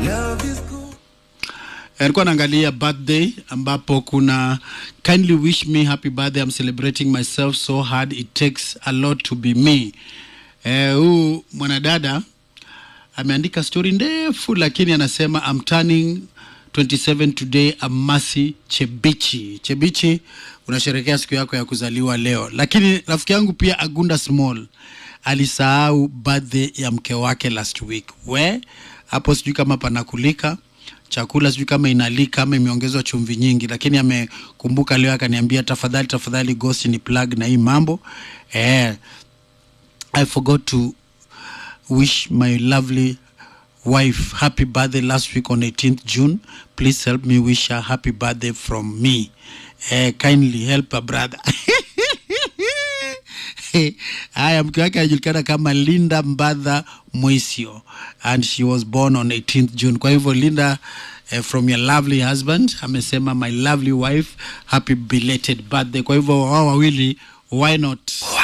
alikuwa naangalia birthday ambapo kuna kindly wish me happy birthday I'm celebrating myself so hard it takes a lot to be me huu eh, mwanadada ameandika story ndefu lakini anasema I'm turning 27 today Amasi Chebichi. Chebichi, unasherekea siku yako ya kuzaliwa leo, lakini rafiki yangu pia Agunda Small alisahau birthday ya mke wake last week. We hapo sijui kama panakulika chakula sijui kama inalika ama imeongezwa chumvi nyingi, lakini amekumbuka leo akaniambia, tafadhali tafadhali, Ghost ni plug na hii mambo eh, I forgot to wish my lovely wife happy birthday last week on 18th June. Please help me wish her happy birthday from me. Eh, kindly help a brother. Haya, mke wake anajulikana kama Linda Mbadha Mwisio and she was born on 18th June. Kwa hivyo Linda, eh, from your lovely husband amesema my lovely wife happy belated birthday. Kwa hivyo wao wawili why not